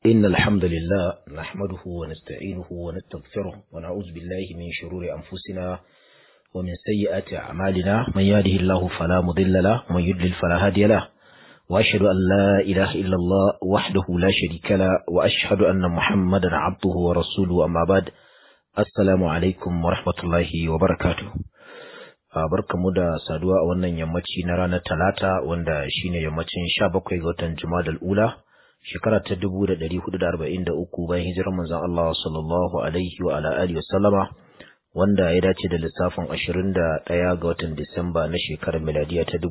إن الحمد لله نحمده ونستعينه ونستغفره ونعوذ بالله من شرور أنفسنا ومن سيئات أعمالنا من يهده الله فلا مضل له ومن يضلل فلا هادي له وأشهد أن لا إله إلا الله وحده لا شريك له وأشهد أن محمدا عبده ورسوله أما بعد السلام عليكم ورحمة الله وبركاته barkamu da saduwa a wannan yammaci na ranar talata wanda shine yammacin 17 ga watan Jumadal Ula shekara ta 1443 bayan hijirar manzon Allah sallallahu alaihi wa ala alihi wasallama wanda ya dace da lissafin 21 ga watan Disamba na shekarar miladiya ta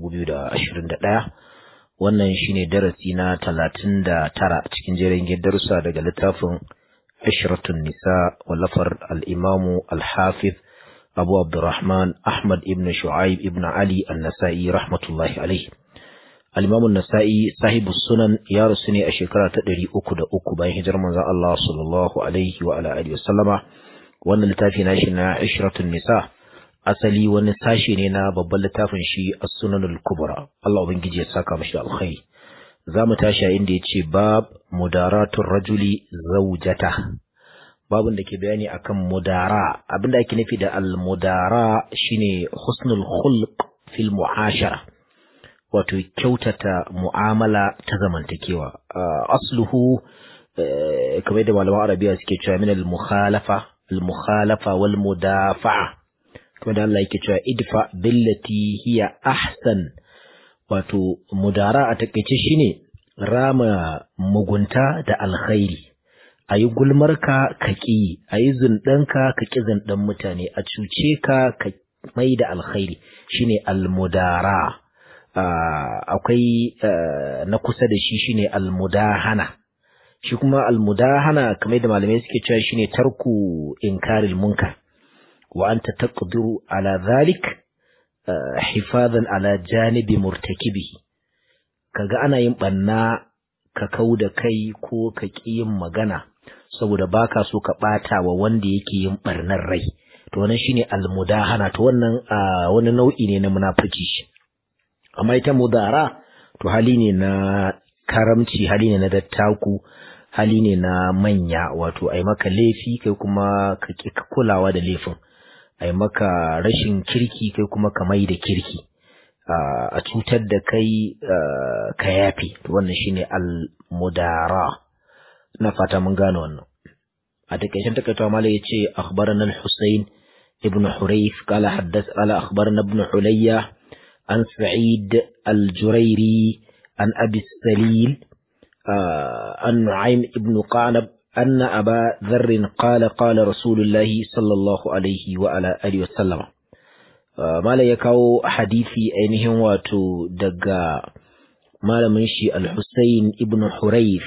2021 wannan shine darasi na 39 cikin jerin darussa daga littafin Ashratun Nisa wallafar al-Imamu al-Hafiz Abu Abdurrahman Ahmad ibn Shu'aib ibn Ali An-Nasa'i rahmatullahi alaihi Al-Imam An-Nasa'i sahibu sunan ya rusu ne a shekara ta 303 bayan hijirar manzon Allah sallallahu alaihi wa ala alihi wasallama wannan littafi nashi na Ishratun Nisa asali wani sashi ne na babban littafin shi As-Sunanul Kubra Allah ubangiji ya saka mashi alkhairi zamu tashi a inda yace bab mudaratur rajuli zawjata babin da ke bayani akan mudara abinda ake nufi da al-mudara shine husnul khulq fil mu'ashara wato kyautata mu'amala ta zamantakewa asluhu kamar da malaman arabiya suke cewa min al-mukhalafa al-mukhalafa wal mudafa'a kamar da Allah yake cewa idfa billati hiya ahsan wato mudara a takeice shine rama mugunta da alkhairi a yi gulmarka ka ƙi a yi zunɗanka ka ƙi zunɗan mutane a cuce ka ka mai da alkhairi shine almudara akwai na kusa da shi shine almudahana shi kuma almudahana kamar da malamai suke cewa shine tarku inkaril munkar wa anta taqdiru ala zalik hifazan ala janibi murtakibi kaga ana yin banna ka kau da kai ko ka ƙi yin magana saboda baka so ka ɓata wa wanda yake yin ɓarnar rai to wannan shine almudahana to wannan wani nau'i ne na munafiki amma ita mudara to hali ne na karamci hali ne na dattaku hali ne na manya wato ai maka laifi kai kuma ka ƙi kulawa da laifin ai maka rashin kirki kai kuma ka mai da kirki a cutar da kai ka yafe to wannan shine al-mudara na fata mun gane wannan a takaicen takaitawa malai yace akhbarana al-husayn ibn hurayf qala haddath qala akhbarana ibn hulayya an sa'id al-jurayri an abi salil an nu'aym ibn qanab أن أبا ذر قال قال رسول الله صلى الله عليه وعلى آله وسلم mala ya kawo hadisi ainihin wato daga malamin shi al-Husayn ibn Hurayf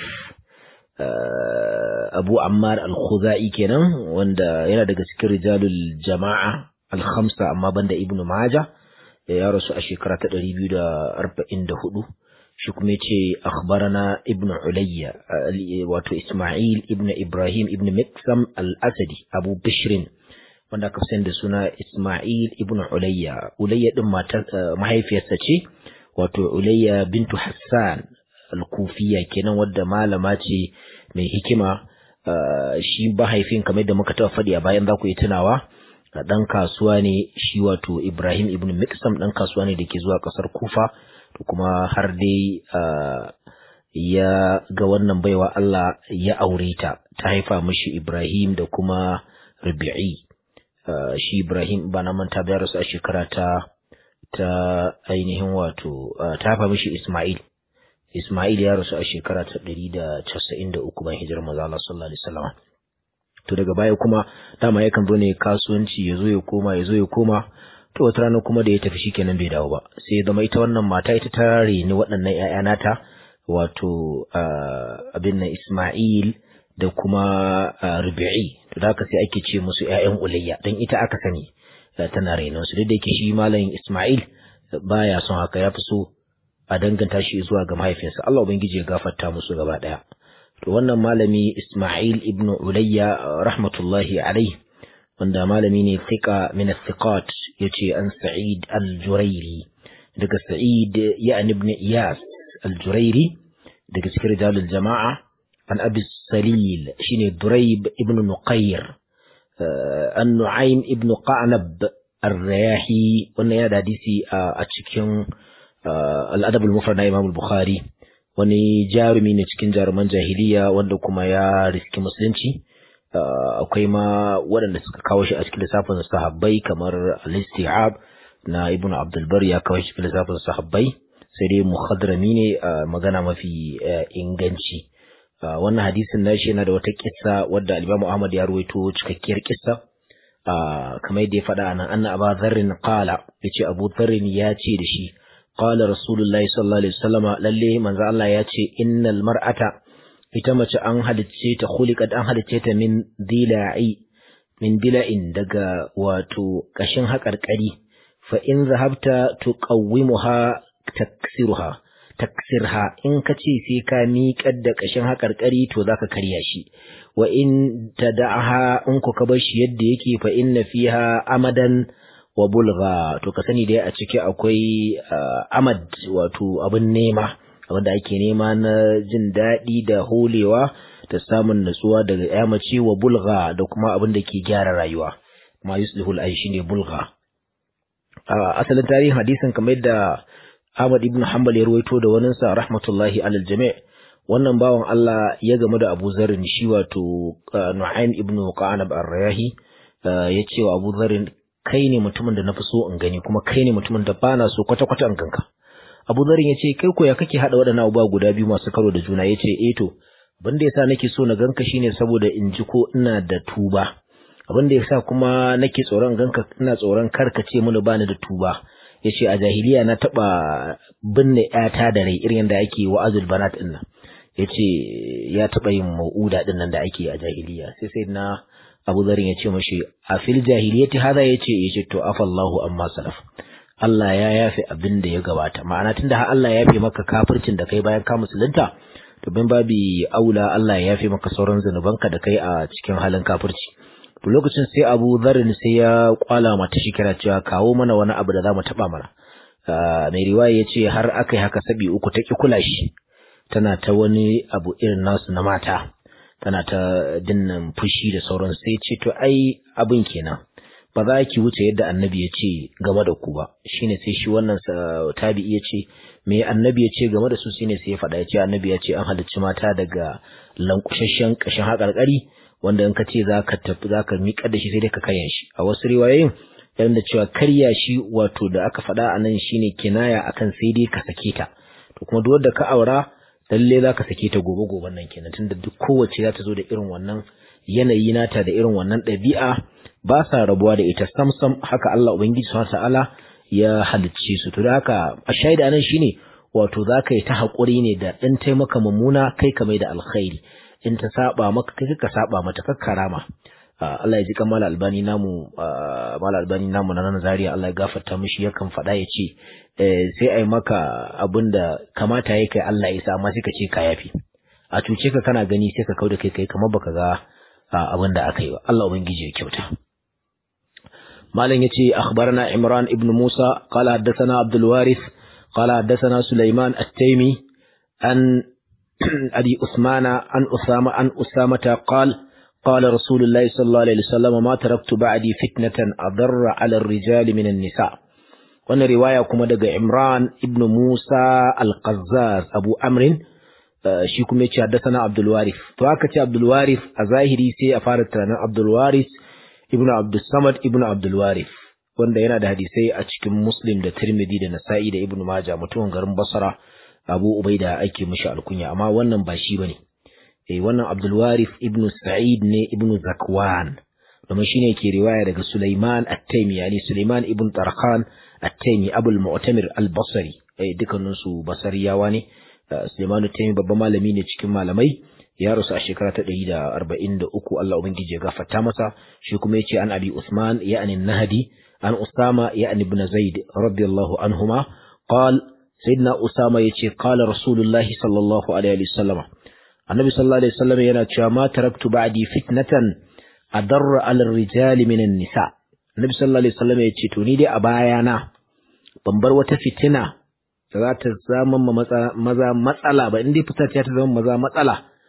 Abu Ammar al-Khuzai kenan wanda yana daga cikin rijalul jama'a al-khamsa amma banda Ibn Majah ya rasu a shekara ta 244 shi kuma yace akhbarana Ibn Ulayya wato Isma'il ibn Ibrahim ibn Miksam al-Asadi Abu Bishrin wanda aka fi da suna Ismail ibn Ulayya. Ulayya din mahaifiyarsa ce, wato Ulayya bintu Hassan al-Kufiya kenan wadda malama ce mai hikima shi mahaifin kamar da muka taɓa faɗi a bayan za ku yi tunawa ɗan kasuwa ne shi wato Ibrahim ibn Miksam ɗan kasuwa ne da ke zuwa ƙasar Kufa to kuma har dai ya ga wannan baiwa Allah ya aure ta ta haifa mishi Ibrahim da kuma Rabi'i Uh, shi Ibrahim ba na manta bayar rasu a shekara ta ta ainihin wato uh, ta fa mishi Ismail Ismail ya rasu a shekara ta 193 bayan hijirar manzo Allah sallallahu alaihi wasallam to daga baya kuma dama yakan zo ne kasuwanci ya zo ya koma ya zo ya koma to wata rana kuma da ya tafi shikenan bai dawo ba sai zama ita wannan mata ita ta reni waɗannan ƴaƴa nata wato uh, abin nan Ismail da kuma rubi'i to da haka sai ake ce musu ƴaƴan ulayya dan ita aka sani tana rainon su duk da yake shi malamin Isma'il baya son haka ya fi so a danganta shi zuwa ga mahaifinsa Allah ubangiji ya gafarta musu gaba daya to wannan malami Isma'il ibn Ulayya rahmatullahi alaihi wanda malami ne thiqa min thiqat yace an Sa'id al-Jurairi daga Sa'id ya ibn Iyas al-Jurairi daga cikin rijalul jama'a an abi salil shine durayb ibn nuqayr an nu'aym ibn qanab ar-rayahi wannan ya da hadisi a cikin al-adab al-mufrad na imam al-bukhari wani jarumi ne cikin jaruman jahiliya wanda kuma ya riski musulunci akwai ma waɗanda suka kawo shi a cikin lissafin sahabbai kamar al-isti'ab na ibn abdul bar ya kawo shi cikin lissafin sahabbai sai dai muhadrami ne magana mafi inganci wannan hadisin nashi yana da wata kissa wadda al-imam Ahmad ya ruwaito cikakkiyar kissa kamar yadda ya faɗa nan anna Abu Dharr qala yace Abu Dharr ya ce da shi qala Rasulullahi sallallahu alaihi wasallama lalle manzo Allah ya ce innal mar'ata ita mace an halicce ta khuliqat an halicce ta min dila'i min dila'in daga wato kashin haƙarƙari fa in zahabta tuqawwimuha taksiruha taksirha in ka ce sai ka miƙar da ƙashin haƙarƙari to za ka karya shi wa in ta da'aha in ku ka bar shi yadda yake fa inna fiha amadan wa bulgha to ka sani dai a ciki akwai amad wato abin nema wanda ake nema na jin daɗi da holewa da samun natsuwa daga yamace wa bulgha da kuma abin da ke gyara rayuwa ma yuslihul ay shine bulgha asalin tarihin hadisin kamar yadda Ahmad ibn Hanbal ya ruwaito da waninsa rahmatullahi alal jami' wannan bawan Allah ya gamu da Abu Zarrin shi wato Nu'aym ibn Qanab ar-Rayahi ya ce wa Abu Zarrin kai ne mutumin da nafi so in gani kuma kai ne mutumin da bana so kwata kwata in ganka Abu Zarrin ya ce kai ko ya kake hada waɗannan abubuwa guda biyu masu karo da juna ya ce eh to abin da yasa nake so na ganka shine saboda in ji ko ina da tuba abin da yasa kuma nake tsoron ganka ina tsoron karkace mini bani da tuba ya ce a jahiliya na taɓa binne ‘yata da rai irin da ake wa'azul banat ɗin nan ya ce ya taɓa yin ma'uda ɗin nan da ake a jahiliya sai sai na abu zarin ya ce mashi a fil jahiliyati hada ya ce ya ce to afallahu amma salaf Allah ya yafe abin da ya gabata ma'ana tunda har Allah ya yafe maka kafircin da kai bayan ka musulunta to bin babi aula Allah ya yafe maka sauran zanubanka da kai a cikin halin kafirci to lokacin sai Abu Dharr sai ya kwala mata shi kira cewa kawo mana wani abu da zamu taba mana mai riwaya yace har akai haka sabi uku ta ki kula shi tana ta wani abu irin nasu na mata tana ta dinnan fushi da sauran sai ce to ai abin kenan ba za ki wuce yadda annabi ya ce game da ku ba shine sai shi wannan tabi'i ya ce me annabi ya ce game da su shine sai ya faɗa ya ce annabi ya ce an halicci mata daga lankushashen ƙashin haƙarƙari wanda in ka ce za ka tafi za ka miƙar da shi sai dai ka karya shi a wasu riwayoyin yana da cewa karya shi wato da aka faɗa a nan shine kinaya akan sai dai ka sake ta to kuma duk wanda ka aura lalle za ka sake ta gobe goben nan kenan tunda duk kowace za ta zo da irin wannan yanayi nata da irin wannan ɗabi'a ba sa rabuwa da ita samsam haka Allah ubangiji subhanahu ta'ala ya halicce su to da haka a shaida nan shine wato za ka yi ta haƙuri ne da ɗan taimaka mummuna kai ka mai da alkhairi in ta saba maka kai ka saba mata kakkarama Allah ya ji kan mala albani namu mala albani namu na nan zaria Allah ya gafarta mishi yakan faɗa ya ce sai ai maka abin da kamata ya kai Allah ya sa amma sai ka ce ka yafi a cuce ka kana gani sai ka kau da kai kai kamar baka ga abin da aka yi ba Allah ubangiji ya kyauta malam yace akhbarana Imran ibn Musa qala haddathana Abdul Warith qala haddathana Sulaiman at-Taymi an أبي أثمان عن أسامة عن أسامة قال قال رسول الله صلى الله عليه وسلم ما تركت بعدي فتنة أضر على الرجال من النساء وانا رواية كما دقى عمران ابن موسى القزاز أبو أمر shi kuma yace haddathana Abdul Warith to aka ce Abdul Warith a zahiri sai a fara tunanin Abdul Warith ibnu Abdul Samad ibnu Abdul Warith wanda yana da hadisai a cikin Muslim da Tirmidhi da Nasa'i da Ibn Majah mutumin garin Basra Abu Ubaida ake mishi alkunya amma wannan ba shi bane eh wannan Abdul Warith ibn Sa'id ne ibn Zakwan domin shine ke riwaya daga Sulaiman At-Taymi yani Sulaiman ibn Tarkhan At-Taymi Abul Mu'tamir Al-Basri eh dukkanin su Basriyawa ne Sulaiman At-Taymi babban malami ne cikin malamai ya rasu a shekara ta 143 Allah ubangiji ya gafarta masa shi kuma yace an Abi Usman ya'ni Nahdi an Usama ya'ni ibn Zaid radiyallahu anhuma qala sayyidina Usama yace qala Rasulullahi sallallahu alaihi wasallam Annabi sallallahu alaihi wasallam yana cewa ma taraktu ba'di fitnatan adarra 'ala ar-rijali min an-nisa Annabi sallallahu alaihi wasallam yace to ni dai a bayana ban bar wata fitina da za ta zama maza matsala ba indai fitar ta zama maza matsala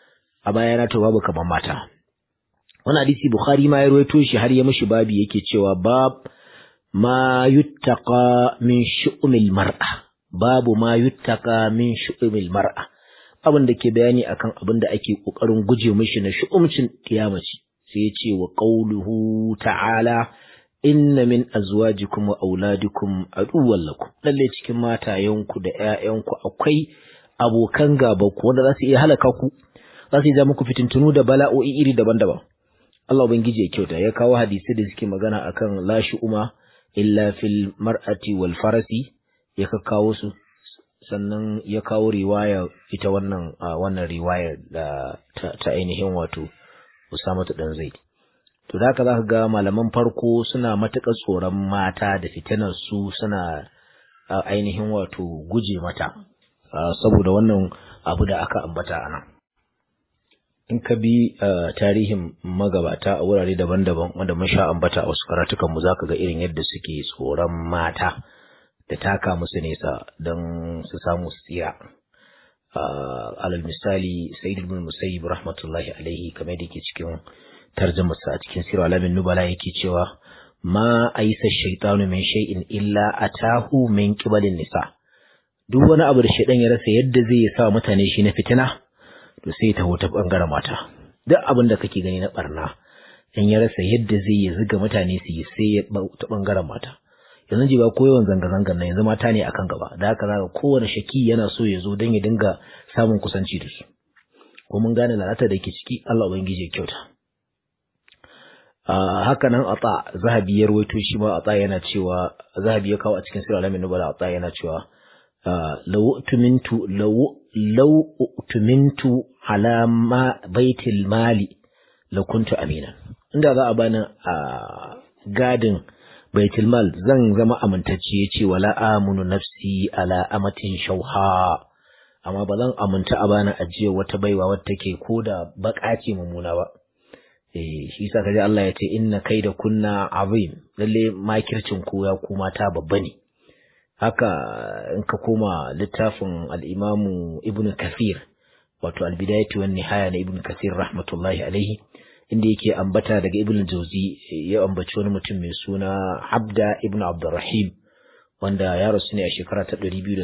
a bayana to babu kamar mata wannan hadisi bukhari ma ya rawaito shi har ya mishi babi yake cewa bab ma yuttaqa min shu'umil mar'a babu ma yuttaqa min shu'umil mar'a abin da ke bayani akan abin da ake kokarin guje mishi na shu'umcin kiyamaci sai ya ce wa qauluhu ta'ala inna min azwajikum wa auladikum aduwwan lakum lalle cikin matayenku da ƴaƴanku akwai abokan gaba ku wanda za su iya halaka ku za su ja muku fitintunu da bala'o'i iri daban-daban Allah ubangiji ya kyauta ya kawo hadisi da suke magana akan la shu'uma illa fil mar'ati wal farasi ya kawo su sannan ya kawo riwaya ita wannan wannan riwayar da ta ainihin wato Usama dan Zaid to da haka za ka ga malaman farko suna matuƙar tsoron mata da fitinar su suna ainihin wato guje mata saboda wannan abu da aka ambata a nan in ka bi tarihin magabata a wurare daban-daban wanda mun sha ambata a wasu karatukan mu zaka ga irin yadda suke tsoron mata da taka musu nesa don su samu su tsira alal misali sayyid ibn musayyib rahmatullahi alaihi kamar da yake cikin tarjumarsa a cikin sirr alamin nubala yake cewa ma aisa shaytanu min shay'in illa atahu min qibalin nisa duk wani abu da shaydan ya rasa yadda zai sa mutane shi na fitina to sai ta ta bangaren mata duk abin da kake gani na barna in ya rasa yadda zai ya zuga mutane su yi sai ya ta bangaren mata yanzu ji ba ko yawan zanga-zangar nan yanzu mata ne akan gaba da haka zaka kowane shaki yana so ya zo don ya dinga samun kusanci da su ko mun gane lalata da ke ciki Allah ubangiji ya kyauta haka nan ata zahabi ya rawaito shi ma ata yana cewa zahabi ya kawo a cikin sirr alamin nubala ata yana cewa law tumintu law law tumintu ala ma baitil mali la kuntu amina inda za a bani a gadin baitul mal zan zama amintacce yace wala amunu nafsi ala amatin shauha amma ba zan aminta a bani ajiyar wata baiwa wadda take koda baka ce mummuna ba eh shi yasa kaje Allah ya ce inna kaida kunna azim lalle makircin ku ya ku mata babba ne haka in ka koma littafin al-Imam Ibn Kathir wato al-Bidayatu wan Nihaya na Ibn Kathir rahmatullahi alaihi inda yake ambata daga Ibn Jauzi ya ambaci wani mutum mai suna Abda Ibn Abdurrahim wanda ya rasu ne a shekara ta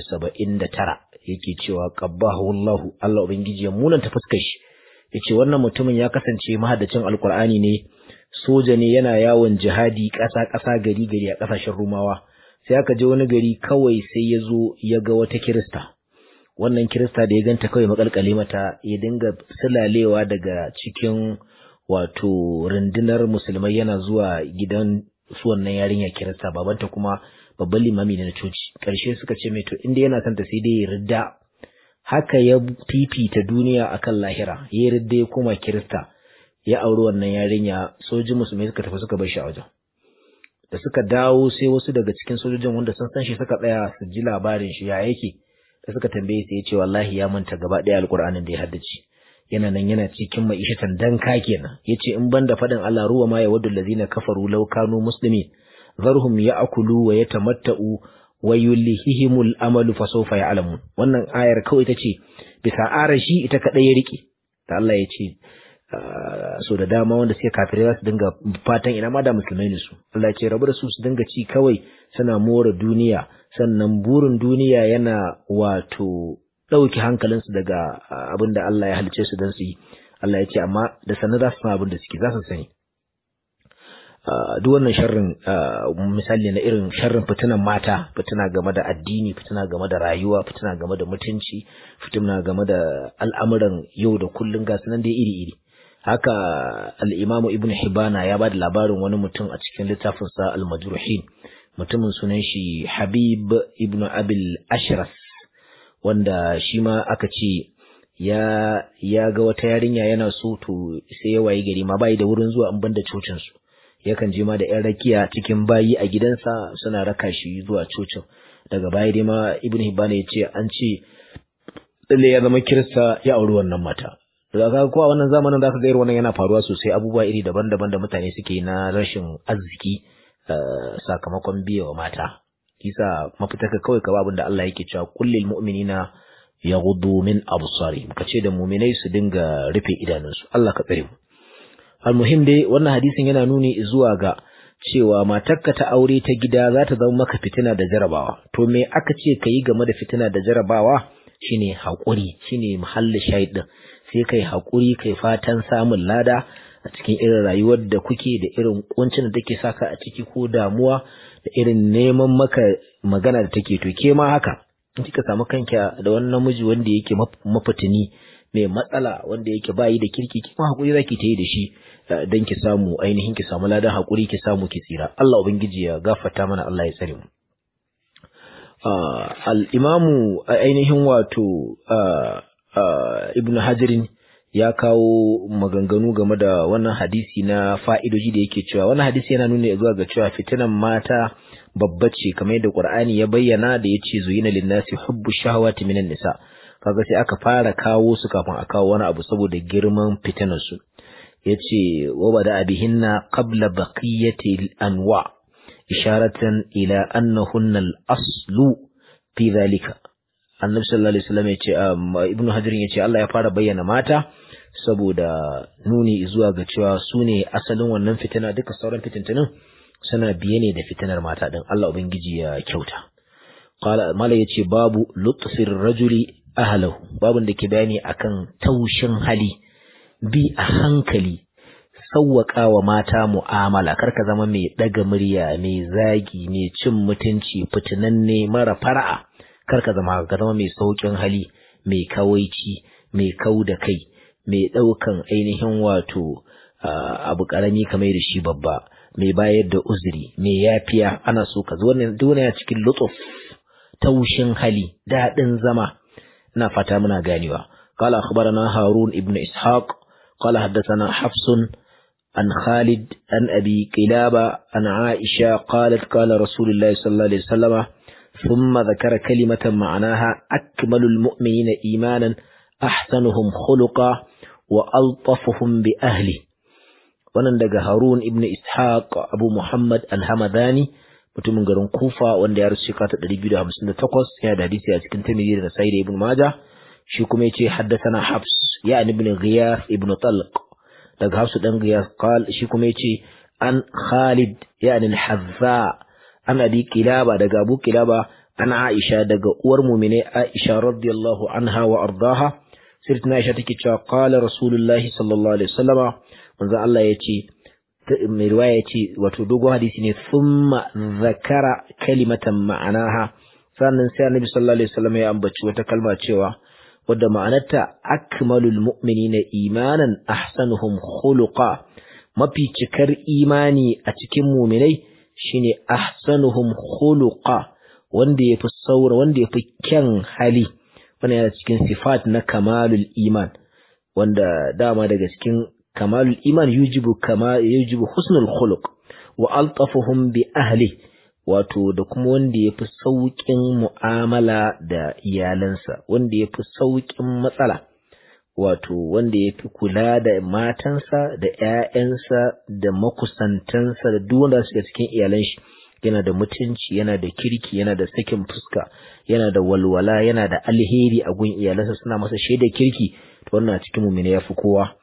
279 yake cewa qabbahu Allahu Allah ubangiji ya munanta fuskar shi yace wannan mutumin ya kasance mahaddacin alkur'ani ne soja ne yana yawon jihadi ƙasa ƙasa gari gari a ƙasashen rumawa sai aka je wani gari kawai sai ya zo ya ga wata kirista wannan kirista da ya ganta kawai makalkale mata ya dinga sulalewa daga cikin wato rundunar musulmai yana zuwa gidan su wannan yarinya kirista babanta kuma babban limami ne na coci ƙarshe suka ce mai to inda yana son ta sai dai ya ridda haka ya fifita duniya akan lahira ya ridda ya koma kirista ya auri wannan yarinya sojin musulmai suka tafi suka bar shi a wajen da suka dawo sai wasu daga cikin sojojin wanda sun san shi suka tsaya su ji labarin shi ya yake da suka tambaye sai ya ce wallahi ya manta gaba ɗaya alƙur'anin da ya haddace yana nan yana cikin ma'ishatan danka kenan yace in banda faɗin Allah ruwa ma ya waddu allazina kafaru law kanu muslimin zarhum ya'kulu wa yatamatta'u wa yulhihimul amalu fa sawfa ya'lamun wannan ayar kawai tace bisa arashi ita kadai ya rike da Allah ya ce so da dama wanda suke kafirai za su dinga fatan ina ma da musulmai ne su Allah ya ce rabu da su su dinga ci kawai suna more duniya sannan burin duniya yana wato ɗauki hankalinsu daga abin da Allah ya halice su don su yi Allah ya ce amma da sanar za su san abin da suke za su sani duk wannan sharrin misali na irin sharrin fitinan mata fitina game da addini fitina game da rayuwa fitina game da mutunci fitina game da al'amuran yau da kullun ga sunan dai iri-iri haka al-imamu ibn hibana ya ba da labarin wani mutum a cikin littafinsa al-majruhin mutumin sunan shi habib ibn abil ashras wanda shi ma aka ce ya ya ga wata yarinya yana so to sai ya wayi gari ma bai da wurin zuwa an banda cocin su yakan je ma da yan rakiya cikin bayi a gidansa suna raka shi zuwa cocin daga baya dai ma ibn hibana ya ce an ce lalle ya zama kirista ya auri wannan mata da ka ko a wannan zamanin zaka ga irin wannan yana faruwa sosai abubuwa iri daban-daban da mutane suke na rashin arziki sakamakon biya wa mata kisa mafita ka kawai ka abin da Allah yake cewa kullil mu'minina yaghuddu min absarihim kace da mu'minai su dinga rufe idanunsu Allah ka tsare mu almuhim dai wannan hadisin yana nuni zuwa ga cewa matarka ta aure ta gida za ta zama maka fitina da jarabawa to me aka ce ka yi game da fitina da jarabawa shine haƙuri shine muhalli shahid din sai kai haƙuri kai fatan samun lada a cikin irin rayuwar da kuke da irin kuncin da take saka a ciki ko damuwa da irin neman maka magana da take to ke ma haka in kika samu kanka da wani namiji wanda yake mafitini mai matsala wanda yake bayi da kirki kuma hakuri zaki ta yi da shi dan ki samu ainihin ki samu ladan hakuri ki samu ki tsira Allah ubangiji ya gafarta mana Allah ya tsare mu al-imamu ainihin wato ibnu hajarin ya kawo maganganu game da wannan hadisi na fa'idoji da yake cewa wannan hadisi yana nuna zuwa ga cewa fitinan mata babba ce kamar yadda Qur'ani ya bayyana da yace zuyina lin-nasi hubbu shahawati minan nisa kaga sai aka fara kawo su kafin a kawo wani abu saboda girman fitinar su yace wa bada abihinna qabla baqiyati al-anwa isharatan ila annahunna al-aslu fi dhalika annabi sallallahu alaihi wasallam yace ibnu hajar yace Allah ya fara bayyana mata saboda nuni zuwa ga cewa su ne asalin wannan fitina duka sauran fitintunin suna biye ne da fitinar mata din Allah ubangiji ya kyauta qala mala yace babu lutfir rajuli ahlahu babun da ke bayani akan taushin hali bi a hankali sauwaka wa mata mu'amala karka zama mai daga murya mai zagi mai cin mutunci fitinanne mara fara'a karka zama ka zama mai saukin hali mai kawaici mai kau da kai mai ɗaukan ainihin wato abu ƙarami kamar da shi babba mai bayar da uzuri mai yafiya ana so ka wannan duniya cikin lutuf taushin hali daɗin zama ina fata muna ganewa قال أخبرنا هارون ابن إسحاق قال حدثنا حفص عن خالد عن أبي قلابة عن عائشة قالت قال رسول الله صلى الله عليه وسلم ثم ذكر كلمة معناها أكمل المؤمنين إيمانا أحسنهم خلقا وألطفهم بأهله wannan daga Harun ibn Ishaq Abu Muhammad al-Hamadani mutumin garin Kufa wanda ya rasu shekara 258 ya da hadisi a cikin Tirmidhi da Sa'id ibn Majah shi kuma yace haddathana Hafs ya ibn Ghiyath ibn Talq daga Hafs dan Ghiyath qal shi kuma yace an Khalid ya al-Hazza an Abi Kilaba daga Abu Kilaba an Aisha daga uwar mu'mine Aisha radiyallahu anha wa ardaha sirtuna Aisha take cewa qala Rasulullahi sallallahu alaihi wasallama manzo Allah yace mai riwaya yace wato dogon hadisi ne thumma zakara kalimatan ma'anaha sannan sai Annabi sallallahu alaihi wasallam ya ambaci wata kalma cewa wadda ma'anarta akmalul mu'minina imanan ahsanuhum khuluqa mafi cikar imani a cikin mu'minai shine ahsanuhum khuluqa wanda yafi saura wanda yafi kyan hali wannan yana cikin sifat na kamalul iman wanda dama daga cikin kamalul iman yujibu kama yujibu husnul khuluq wa altafuhum bi ahli wato da kuma wanda yafi saukin mu'amala da iyalansa wanda yafi saukin matsala wato wanda yafi kula da matansa da ƴaƴansa da makusantansa da duk wanda suke cikin iyalan shi yana da mutunci yana da kirki yana da sakin fuska yana da walwala yana da alheri a gun iyalansa suna masa shaida kirki to wannan a cikin mu'mini yafi kowa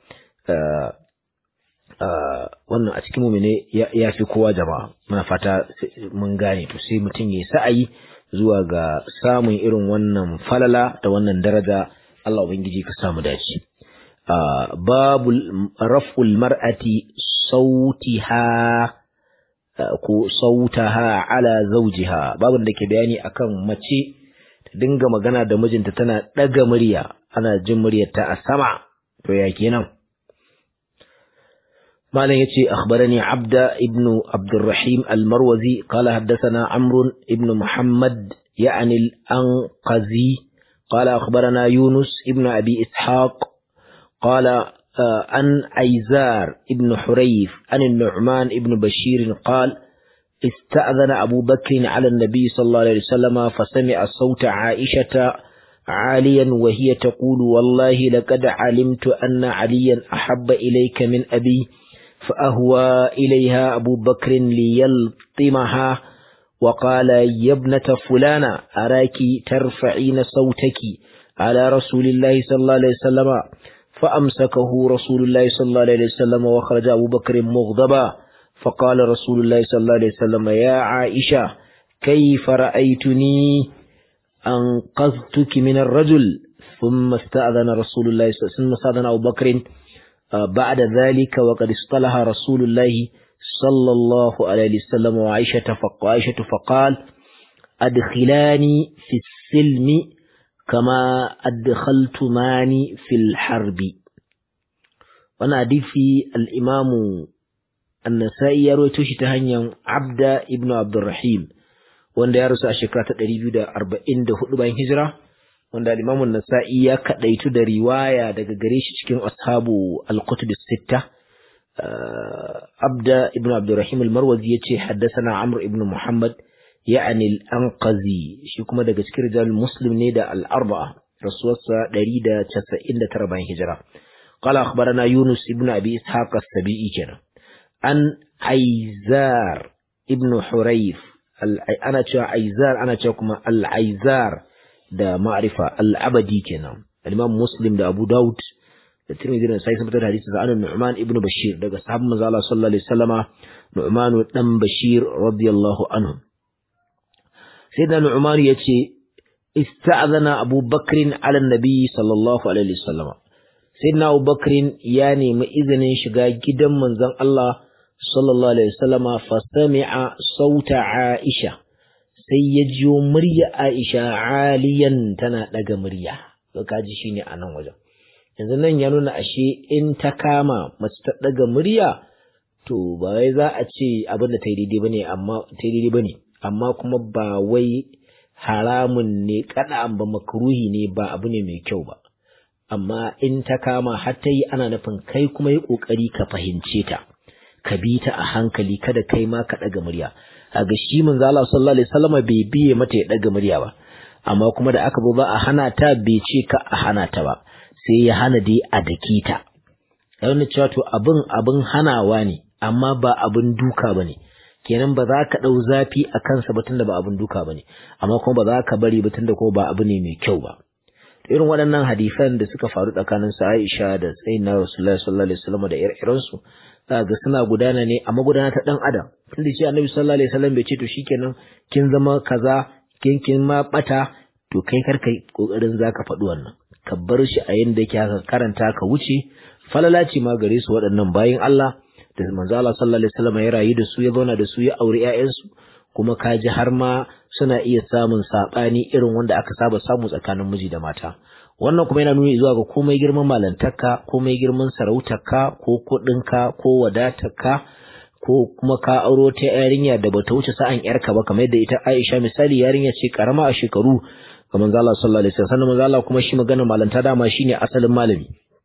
wannan a cikin mu'mini ya fi kowa jama'a muna fata mun gane to sai mutum ya sa'ayi zuwa ga samun irin wannan falala da wannan daraja Allah ubangiji ka samu dace babu raf'ul mar'ati sautiha ko sautaha ala zawjiha babin da ke bayani akan mace ta dinga magana da mijinta tana daga murya ana jin muryarta a sama to ya kenan malam yace akhbarani abda ibn abdurrahim al-marwazi qala haddathana amr ibn muhammad يعني الأنقذي قال أخبرنا يونس ابن أبي إسحاق قال عن أيزار ابن حريف عن النعمان ابن بشير قال استأذن أبو بكر على النبي صلى الله عليه وسلم فسمع صوت عائشة عاليا وهي تقول والله لقد علمت أن عليا أحب إليك من أبي فأهوى إليها أبو بكر ليلطمها وقال يا ابنة فلانة أراك ترفعين صوتك على رسول الله صلى الله عليه وسلم فأمسكه رسول الله صلى الله عليه وسلم وخرج أبو بكر مغضبا فقال رسول الله صلى الله عليه وسلم يا عائشة كيف رأيتني أنقذتك من الرجل ثم استأذن رسول الله ثم استأذن أبو بكر بعد ذلك وقد اصطلح رسول الله صلى الله عليه وسلم وعائشة فقال, فقال أدخلاني في السلم كما أدخلتماني في الحرب وانا حديثي الإمام النسائي يروي توشي تهنيا عبد ابن عبد الرحيم wanda ya rasu a shekara ta 244 bayan hijira wanda al-Imam an-Nasa'i ya kadaitu da riwaya daga gare shi cikin ashabu al-kutub as-sitta Abda ibn Abdurrahim al-Marwazi yace haddathana Amr ibn Muhammad يعني الأنقذي shi kuma daga cikin rijal muslim ne da al-arba'a rasuwarsa 199 bayan hijira قال أخبرنا يونس ابن أبي إسحاق السبيعي كنا عن عيزار ابن حريف أنا تشا عيزار أنا تشا كما العيزار da ma'rifa al-abadi kenan al-imam muslim da abu daud da tirmidhi da sai sun fitar hadisi da anan nu'man ibn bashir daga sahabban manzo Allah sallallahu alaihi wasallama nu'man dan bashir radiyallahu anhu sayyidina nu'man yace ista'zana abu bakr ala nabi sallallahu alaihi wasallama sayyidina abu bakr ya nemi izinin shiga gidan manzon Allah sallallahu alaihi wasallama fa sami'a sauta aisha sai ya jiyo murya Aisha aliyan tana daga murya to kaji shine a nan wajen yanzu nan ya nuna ashe in ta kama mace ta daga murya to ba wai za a ce abin da ta yi daidai bane amma ta yi daidai bane amma kuma ba wai haramun ne kada ba makruhi ne ba abu ne mai kyau ba amma in ta kama har ta yi ana nufin kai kuma yi kokari ka fahimce ta ka bi ta a hankali kada kai ma ka daga murya a ga shi manzo Allah sallallahu alaihi wasallam bai biye mata ya daga murya ba amma kuma da aka ba a hana ta bai ce ka a hana ta ba sai ya hana dai a dake ta yana cewa to abin abin hanawa ne amma ba abin duka bane kenan ba za ka dau zafi a kansa ba tunda ba abin duka bane amma kuma ba za ka bari ba tunda kuma ba abu ne mai kyau ba irin waɗannan hadisan da suka faru tsakanin su Aisha da Sayyidina Rasulullahi sallallahu alaihi wasallam da ire-irensu ga suna gudana ne a magudana ta dan adam tunda shi annabi sallallahu alaihi wasallam bai ce to shikenan kin zama kaza kin kin ma bata to kai kar kai kokarin zaka faɗi wannan ka bar shi a yanda yake haka karanta ka wuce falala ce ma gare su waɗannan bayin Allah da manzo Allah sallallahu alaihi wasallam ya rayu da su ya zauna da su ya aure ƴaƴansu kuma kaji har ma suna iya samun sabani irin wanda aka saba samu tsakanin miji da mata wannan kuma yana nuni zuwa ga komai girman malantarka komai girman sarautarka ko kuɗinka ko wadatarka ko kuma ka auro ta yarinya da bata wuce sa'an yarka ba kamar yadda ita Aisha misali yarinya ce karama a shekaru ga manzo Allah sallallahu alaihi wasallam manzo Allah kuma shi magana malanta dama shine asalin malami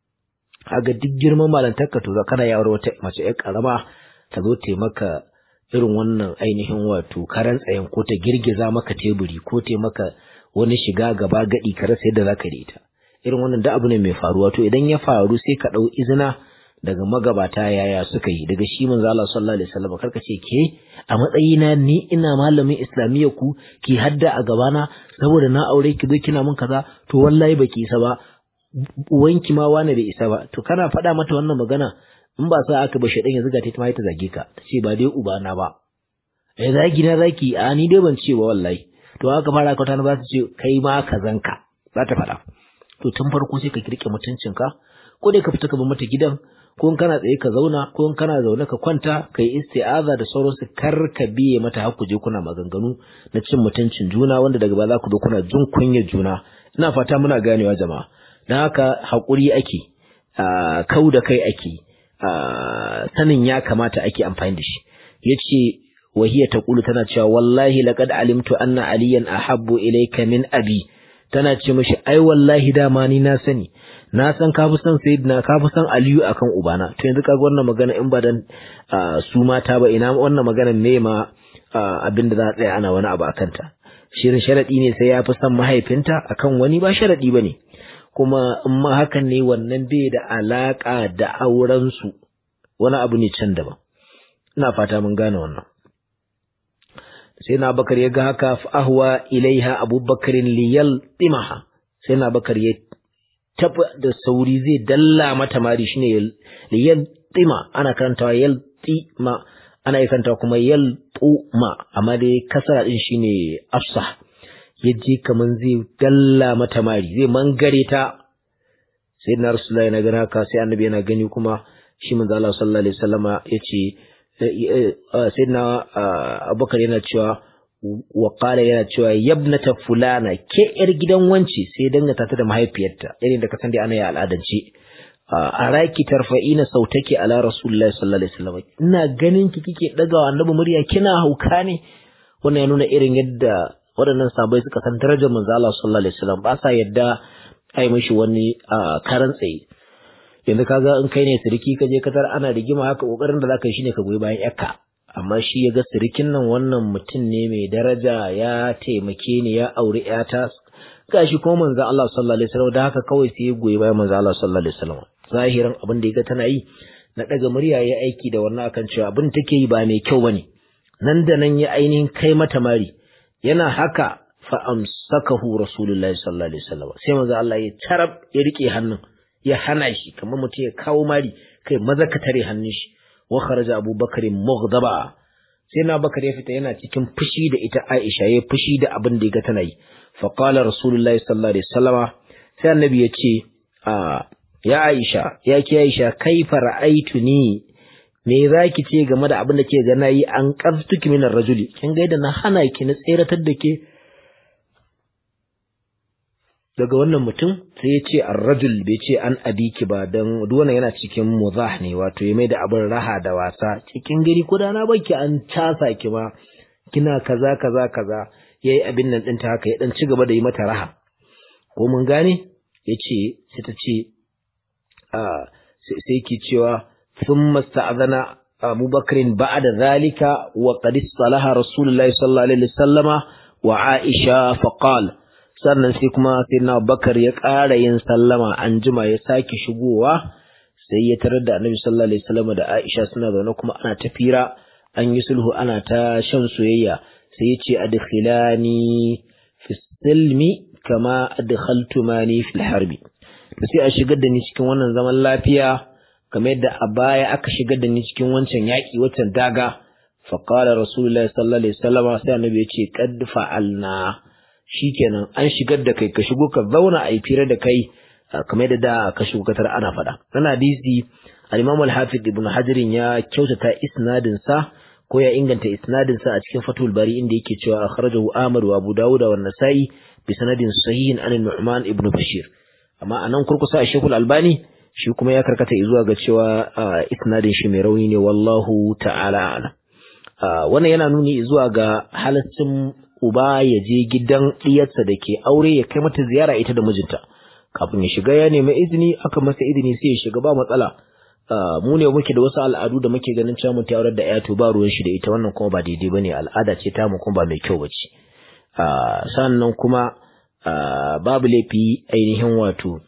kaga duk girman malantarka to kana ya auro wata mace yar karama ta zo ta maka irin wannan ainihin wato karan tsayen ko ta girgiza maka teburi ko ta maka wani shiga gaba gadi ka rasa yadda zaka da ita irin wannan da abu ne mai faruwa to idan ya faru sai ka dau izina daga magabata yaya suka yi daga shi manzo Allah sallallahu alaihi wasallam karka ce ke a matsayina ni ina malamin islamiyya ku ki hadda a gabana saboda na aure ki zo kina mun kaza to wallahi baki isa ba uwanki ma wani bai isa ba to kana faɗa mata wannan magana in ba sa aka ba shedan ya zuga ta ta ta zage ka ta ce ba dai ubana ba eh zagi na zaki a ni dai ban ce ba wallahi to haka fara ka ta ba ta ce kai ma kazanka za ta faɗa to tun farko sai ka kirke mutuncinka ko dai ka fita ka bar mata gidan ko in kana tsaye ka zauna ko in kana zaune ka kwanta ka yi isti'aza da sauransu kar ka biye mata har ku je kuna maganganu na cin mutuncin juna wanda daga ba za ku zo kuna jin kunyar juna ina fata muna ganewa jama'a dan haka haƙuri ake kau da kai ake sanin ya kamata ake amfani da shi yace wahiya taqulu tana cewa wallahi laqad alimtu anna aliyan ahabbu ilayka min abi tana ce mishi ai wallahi dama ni na sani na san ka fi son sayyidina ka fi son aliyu akan ubana to yanzu kaga wannan magana in ba dan su mata ba ina wannan magana me ma abin da za a tsaya ana wani abu akan ta shirin sharadi ne sai ya fi son mahaifinta akan wani ba sharadi bane kuma in ma hakan ne wannan bai da alaka da auren su wani abu ne can daban ina fata mun gane wannan sai na bakar ya ga haka ahwa ilaiha abubakarin liyal timaha sai na bakar ya taba da sauri zai dalla mata mari shine yaltima ana karantawa yaltima ana yi kanta kuma yaltuma amma dai kasara din shine afsah yaje kaman zai dalla mata mari zai mangare ta sai na rasulullahi na gana ka sai annabi yana gani kuma shi manzo Allah sallallahu alaihi wasallama yace sai na abubakar yana cewa wa qala yana cewa yabnata fulana ke yar gidan wance sai dangata ta da mahaifiyarta irin da kasan dai ana yi al'adance a raki tarfa'ina sautake ala rasulullahi sallallahu alaihi wasallam ina ganin ki kike daga wa annabi murya kina hauka ne wannan ya nuna irin yadda waɗannan sabai suka san darajar manzo Allah sallallahu alaihi wasallam ba sa yadda ai mishi wani karan tsaye yanzu kaga in kai ne siriki ka je katar ana rigima haka kokarin da zaka yi shine ka goyi bayan yakka amma shi ya ga sirikin nan wannan mutum ne mai daraja ya taimake ni ya auri yata gashi ko manzo Allah sallallahu alaihi wasallam da haka kawai sai ya goyi bayan manzo Allah sallallahu alaihi wasallam zahirin abin da ya ga tana yi na daga murya ya aiki da wannan akan cewa abin take yi ba mai kyau bane nan da nan ya ainihin kai mata mari yana haka fa amsakahu rasulullahi sallallahu alaihi wasallam sai manzo Allah ya tarab ya rike hannun ya hana shi kamar mutum ya kawo mari kai maza ka tare hannun shi wa kharaja abubakar mughdaba sai na bakar ya fita yana cikin fushi da ita Aisha ya fushi da abin da ya ga tana yi fa qala rasulullahi sallallahu alaihi wasallama sai annabi ya ce a ya Aisha ya ki Aisha kaifa ra'aituni me zaki ce game da abin da ke ga nayi an qaftuki min rajuli kin ga da na hana ki na tseratar da ke daga wannan mutum sai ya ce ar-rajul bai ce an abiki ba dan duk wannan yana cikin muzah ne wato ya mai da abin raha da wasa cikin gari ko da na baki an casa ki ma kina kaza kaza kaza yayi abin nan ɗinta haka ya dan ci gaba da yi mata raha ko mun gane yace sai ta ce sai ki cewa thumma sta'adana Abu Bakrin ba'da zalika wa qad salaha Rasulullahi sallallahu alaihi wasallama wa Aisha faqal sannan sai kuma sayyidina Bakar ya ƙara yin sallama an jima ya sake shigowa sai ya tarar da Annabi sallallahu alaihi wasallama da Aisha suna zaune kuma ana ta fira an yi sulhu ana ta shan soyayya sai ya ce adkhilani fi silmi kama adkhaltumani fil harbi sai a shigar da ni cikin wannan zaman lafiya kamar yadda a baya aka shigar da ni cikin wancan yaƙi wancan daga faqala rasulullahi sallallahu alaihi wasallam sai annabi ya ce qad fa'alna shikenan an shigar da kai ka shigo ka zauna a yi fira da kai kamar yadda da ka shigo katar ana faɗa wannan hadisi al-imam al-hafiz ibn hajar ya kyautata isnadin sa ko ya inganta isnadin sa a cikin fatul bari inda yake cewa akhrajahu ahmad wa abu dawud wa an-nasa'i bi sanadin sahihin an nu'man ibn bashir amma anan kurkusa a Sheikhul Albani shi kuma ya karkata zuwa ga cewa isnadin shi mai rauni ne wallahu ta'ala a'lam wannan yana nuni zuwa ga halaccin uba ya je gidan diyarsa da ke aure ya kai mata ziyara ita da mijinta kafin ya shiga ya nemi izini aka masa izini sai ya shiga ba matsala mu ne muke da wasu al'adu da muke ganin cewa mutum aurar da ya to ba ruwan shi da ita wannan kuma ba daidai bane al'ada ce ta mu kuma ba mai kyau bace sannan kuma Uh, babu laifi ainihin wato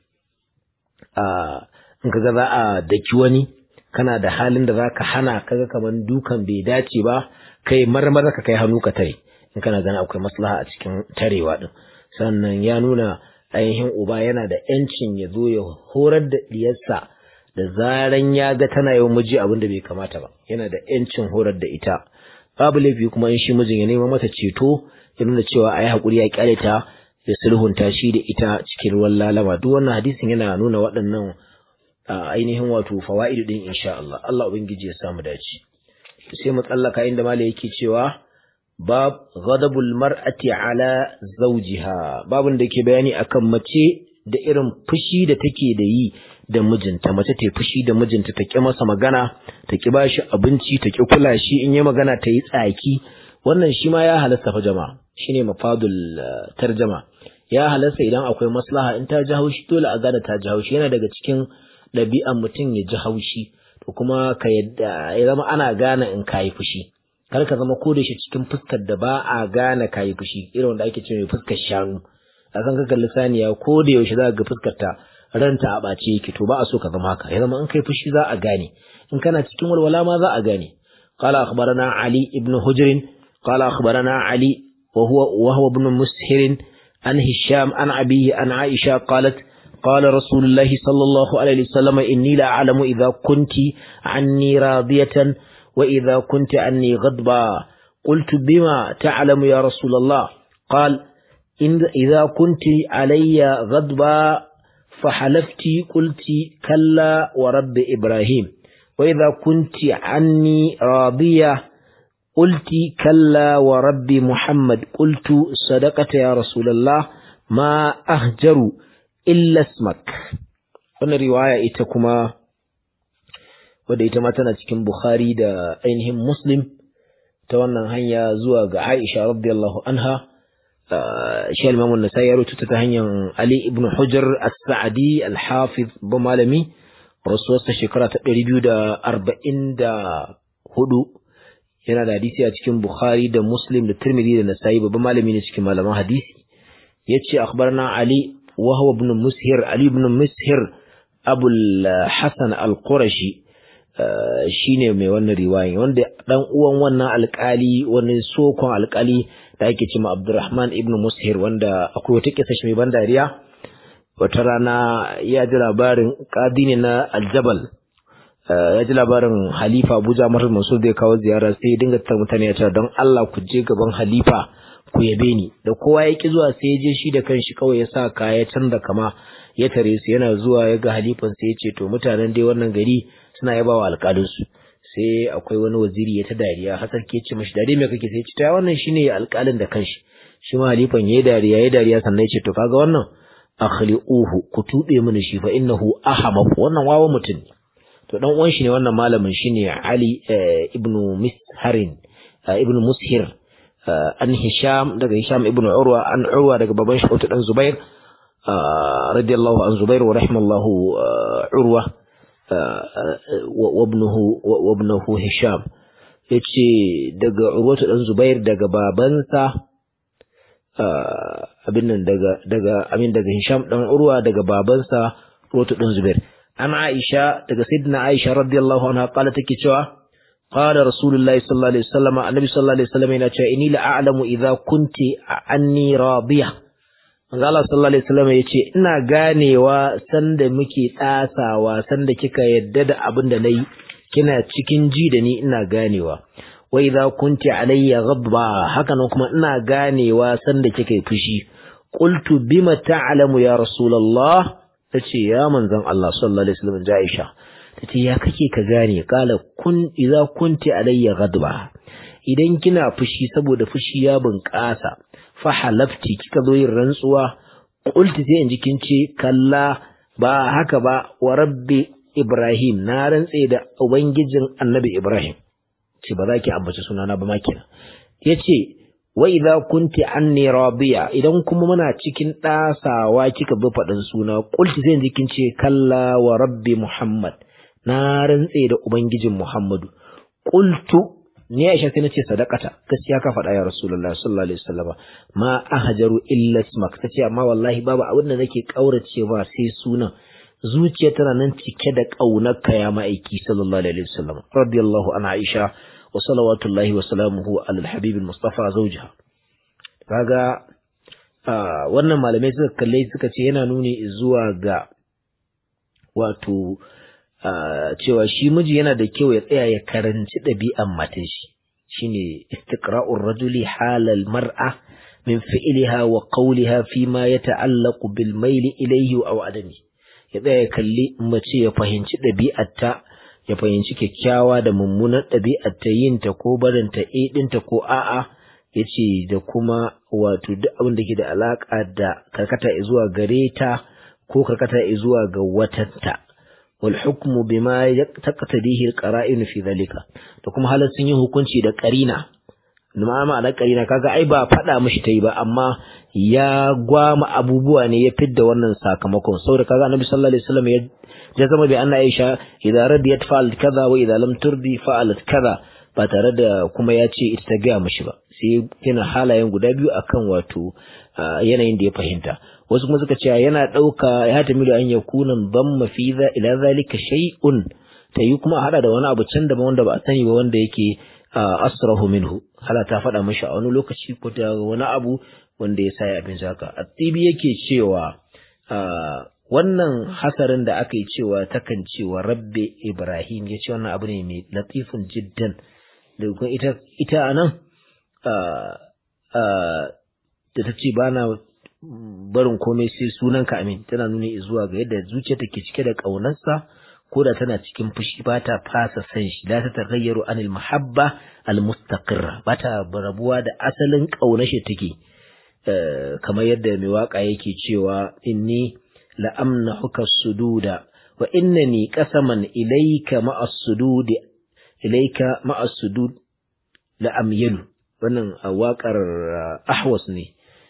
uh, in kaga za a daki wani kana da halin da zaka hana kaga kaman dukan bai dace ba kai marmara ka kai hannu ka tare in kana gani akwai maslaha a cikin tarewa din sannan ya nuna ainihin uba yana da yancin ya zo ya horar da diyarsa da zaran ya ga tana yawan miji abin da bai kamata ba yana da yancin horar da ita babu laifi kuma in shi mijin ya nema mata ceto ya nuna cewa a yi haƙuri ya kyale ta ya sulhunta shi da ita cikin ruwan lalama duk wannan hadisin yana nuna waɗannan ainihin wato fawaidu din insha Allah Allah ubangiji ya samu dace sai mu tsallaka inda mala yake cewa bab ghadabul mar'ati ala zawjiha babun da yake bayani akan mace da irin fushi da take da yi da mijinta mace ta fushi da mijinta ta ki masa magana ta ki bashi abinci ta ki kula shi in yi magana ta yi tsaki wannan shi ma ya halasta fa jama'a shine mafadul tarjama ya halasta idan akwai maslaha in ta ji haushi dole a gane ta ji haushi yana daga cikin ɗabi'an mutum ya ji haushi to kuma ka yadda ya zama ana gane in kayi fushi kar ka zama ko da shi cikin fuskar da ba a gane kayi fushi irin wanda ake cewa fuskar shanu a kan kakan lisaniya ko da yaushe za ga fuskar ta ranta a ɓace yake to ba a so ka zama haka ya zama in kai fushi za a gane in kana cikin walwala ma za a gane قال أخبرنا علي بن هجر قال أخبرنا علي وهو وهو ابن مسهر عن هشام عن أبيه عن عائشة قالت قال رسول الله صلى الله عليه وسلم إني لا أعلم إذا كنت عني راضية وإذا كنت عني غضبا قلت بما تعلم يا رسول الله قال إن إذا كنت علي غضبا فحلفت قلت كلا ورب إبراهيم وإذا كنت عني راضية قلت كلا ورب محمد قلت صدقت يا رسول الله ما أهجر إلا اسمك wannan riwaya ita kuma wadda ita ma tana cikin Bukhari da ainihin Muslim ta wannan hanya zuwa ga Aisha radiyallahu anha shi al-Imam an-Nasa'i ya rubuta ta hanyar Ali ibn Hujr as-Sa'di al-Hafiz ba malami rasuwarsa shekara ta 244 yana da hadisi a cikin Bukhari da Muslim da Tirmidhi da Nasa'i babban malami ne cikin malaman hadisi yace akhbarna Ali wa huwa ibn Mushir Ali ibn Mushir Abu al-Hasan al-Qurashi shine mai wannan riwaya wanda dan uwan wannan alkali wani sokon alkali da ake cewa Abdurrahman ibn Mushir wanda akwai wata kisa shi mai ban dariya wata rana ya ji labarin qadi ne na Aljabal ya ji labarin Halifa Abu Ja'far Mansur da ya kawo ziyara sai ya dinga tar mutane ya ce don Allah ku je gaban Halifa ku yabe ni da kowa ya ki zuwa sai ya je shi da kanshi kawai ya sa kaya canza kama ya tare su yana zuwa ya ga halifan sai ya ce to mutanen dai wannan gari suna yaba wa alƙalinsu sai akwai wani waziri ya ta dariya hasar ke ce mashi dare me kake sai ya ce ta wannan shine alƙalin da kanshi shi ma halifan yayi dariya yayi dariya sannan ya ce to kaga wannan akhli'uhu ku tube mini shi fa innahu ahamaq wannan wawa mutum ne to dan uwan shi ne wannan malamin shine Ali ibn Misharin ibn Mushir an Hisham daga Hisham ibn Urwa an Urwa daga baban shi dan Zubair radiyallahu an Zubair wa rahimallahu Urwa wa ibnuhu wa ibnuhu Hisham yace daga Urwa dan Zubair daga babansa abin nan daga daga amin daga Hisham dan Urwa daga babansa Urwa dan Zubair an Aisha daga Sayyidina Aisha radiyallahu anha qala take cewa qala Rasulullahi sallallahu alaihi wasallam annabi sallallahu alaihi wasallam yana cewa inni la a'lamu idza kunti anni radiyah manzo Allah sallallahu alaihi wasallam yace ina ganewa sanda muke tsasawa sanda kika yadda da abin da nayi kina cikin ji da ni ina ganewa wa idza kunti alayya ghadba haka nan kuma ina ganewa sanda kika yi fushi qultu bima ta'lamu ya rasulullah tace ya manzon Allah sallallahu alaihi wasallam Aisha tace ya kake ka gane kala kun idza kunti alayya ghadba idan kina fushi saboda fushi ya bunƙasa fa halafti kika zo yin rantsuwa qulti sai in jikin ce kalla ba haka ba wa rabbi Ibrahim na rantse da ubangijin Annabi Ibrahim ce ba za ki ambaci sunana ba ma kenan yace wa idza kunti anni radiya idan kuma muna cikin dasawa kika bi fadin suna qulti sai jikin ce kalla wa rabbi Muhammad na rantse da ubangijin Muhammadu qultu ni Aisha sai nace sadaqata gaskiya ka faɗa ya Rasulullah sallallahu alaihi wasallam ma ahjaru illa ismak tace amma wallahi babu abin da nake kaurace ba sai sunan zuciya tana nan cike da kaunarka ya ma'aiki sallallahu alaihi wasallam radiyallahu anha Aisha wa salawatullahi wa salamuhu ala al-habib al-mustafa zawjiha kaga wannan malamai suka kalle suka ce yana nuni zuwa ga wato cewa shi miji yana da kyau ya tsaya ya karanci ɗabi'an matan shi shine istiqra'ur rajuli halal mar'a min fi'liha wa qawliha fi ma yata'allaqu bil mayli ilayhi aw adami ya tsaya ya kalli mace ya fahimci ɗabi'arta ya fahimci kyakkyawa da mummunar ɗabi'arta yin ta ko barin ta e ɗinta ko a'a yace da kuma wato duk abin da ke da alaka da karkata zuwa gare ta ko karkata zuwa ga watanta والحكم بما تقتضيه القرائن في ذلك da kuma halin sun yi hukunci da karina ma ma'ana karina kaga ai ba faɗa mishi tai ba amma ya gwama abubuwa ne ya fidda wannan sakamakon saboda kaga annabi sallallahu alaihi wasallam ya jazama bi anna aisha idza radiyat fa'alat kaza wa idza lam turdi fa'alat kaza ba tare da kuma ya ce ita ta gaya mishi ba sai yana halayen guda biyu akan wato yanayin da ya fahimta wasu kuma suka ce yana ɗauka ya tamilu an ya kunan damma fi za ila zalika shay'un ta yi kuma hada da wani abu can daban wanda ba a sani ba wanda yake asrahu minhu hala ta faɗa mashi a wani lokaci ko da wani abu wanda ya sa ya abin haka atibi yake cewa wannan hasarin da aka yi cewa takan cewa rabbe ibrahim ya ce wannan abu ne mai latifin jiddan da kuma ita ita anan da ta ce bana barin komai sai sunanka amin tana nuna zuwa ga yadda zuciya take cike da ƙaunarsa ko da tana cikin fushi ba ta fasa san shi la ta tagayyaru anil mahabba al mustaqirra ba ta rabuwa da asalin ƙaunar shi take kamar yadda mai waka yake cewa inni la amnahuka sududa wa innani qasaman ilayka ma'a sududi ilayka ma'a sudud la amyalu wannan waƙar ahwas ne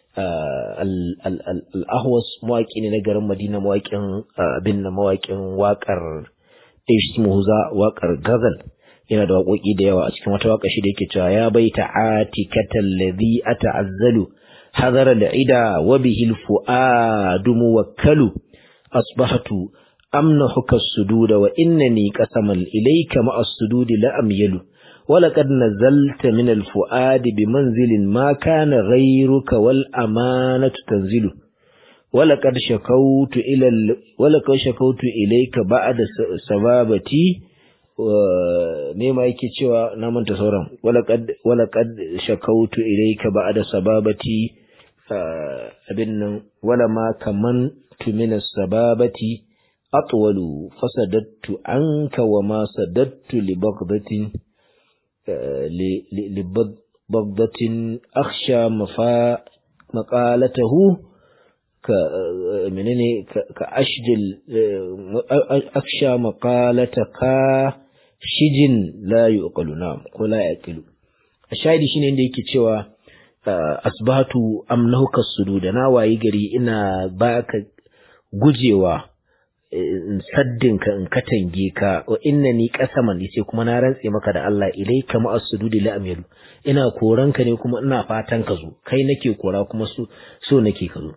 al-ahwas mawaƙi ne na garin madina mawaƙin abin na mawaƙin waƙar ishmuza waƙar gazal yana da waƙoƙi da yawa a cikin wata waƙa shi da yake cewa ya baita atikatan ladhi ata'azzalu hadara al-ida wa bihi al-fuadu muwakkalu asbahatu amnahuka as-sududa wa innani qasaman ilayka ma'a as-sududi la amyalu ولقد نزلت من الفؤاد بمنزل ما كان غيرك والأمانة تنزل ولقد شكوت إلى ال... ولقد شكوت إليك بعد سبابتي me ma yake cewa na manta sauran walaqad walaqad shakautu ilayka ba'da sababati abin nan wala ma kaman tu min sababati atwalu fasadattu anka wa ma sadattu li bagdatin لبغضة أخشى مفا مقالته ك منني كأشجل أخشى مقالتك شجن لا يؤقل نعم ولا يأكل الشاهد shine inda yake cewa asbahatu amnahuka sududa na wayi gari ina baka gujewa in saddinka in katange ka wa innani qasaman yace kuma na rantse maka da Allah ilayka ma as-sududi la amyalu ina koranka ne kuma ina fatan ka zo kai nake kora kuma so so nake ka zo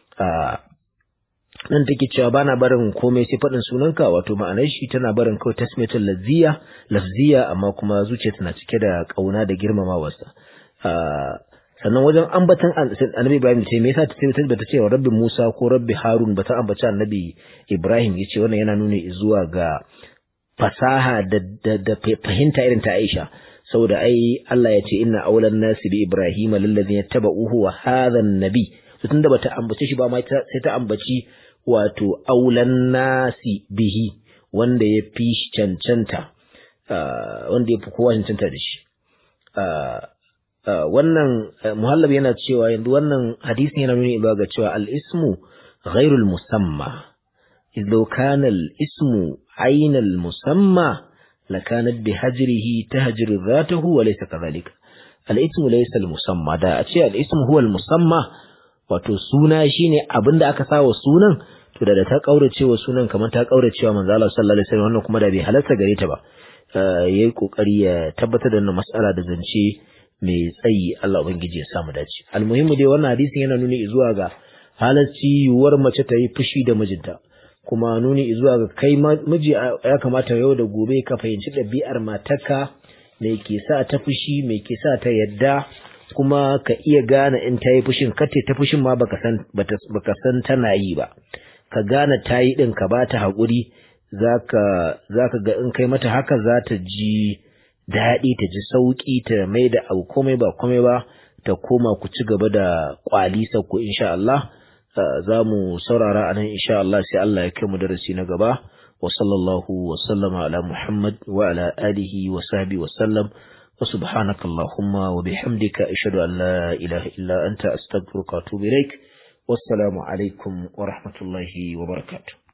nan take cewa bana barin komai sai faɗin sunanka wato ma'anar shi tana barin kawai tasmiyatul lazziya lafziya amma kuma zuciya tana cike da kauna da girmamawarsa sannan wajen ambatan annabi Ibrahim ce me yasa ta ce bata ce rabbi Musa ko rabbi Harun bata ambaci annabi Ibrahim yace wannan yana nuna zuwa ga fasaha da da, fahimta irin ta Aisha saboda ai Allah ya ce inna awlan nasi bi Ibrahim lillazina tabauhu wa hadha an-nabi tunda bata ambace shi ba ma sai ta ambaci wato aulan nasi bihi wanda ya fi shi cancanta wanda ya fi kowa cancanta da shi wannan muhallab yana cewa yanzu wannan hadisin yana nuni ba ga cewa al-ismu ghairul musamma idza kana al-ismu aynal musamma lakanat bi hajrihi tahjiru dhatahu wa laysa kadhalika al-ismu laysa al-musamma da a ce al-ismu huwa al-musamma wato suna shine abinda aka sawa sunan to da ta kaurace wa sunan kamar ta kaurace wa manzo Allah sallallahu alaihi wasallam wannan kuma da bai halarta gare ta ba yayi kokari ya tabbatar da wannan mas'ala da zance mai tsayi Allah ubangiji ya samu dace almuhimmu dai wannan hadisin yana nuni zuwa ga halarci yuwar mace ta yi fushi da mijinta kuma nuni zuwa ga kai miji ya kamata yau da gobe ka fahimci ɗabi'ar matarka me ke sa ta fushi me ke sa ta yadda kuma ka iya gane in ta yi fushin kace ta fushin ma baka san baka san tana yi ba ka gane ta yi din ka bata haƙuri zaka zaka ga in kai mata haka za ta ji daɗi ta ji sauƙi ta mai da abu komai ba komai ba ta koma ku ci gaba da kwalisa ku insha Allah za mu saurara anan insha Allah sai Allah ya kai mu darasi na gaba wa sallallahu wa sallama ala Muhammad wa ala alihi wa sahbihi wa sallam wa subhanaka allahumma wa bihamdika ashhadu an la ilaha illa anta astaghfiruka wa atubu ilaik wassalamu alaikum wa rahmatullahi wa barakatuh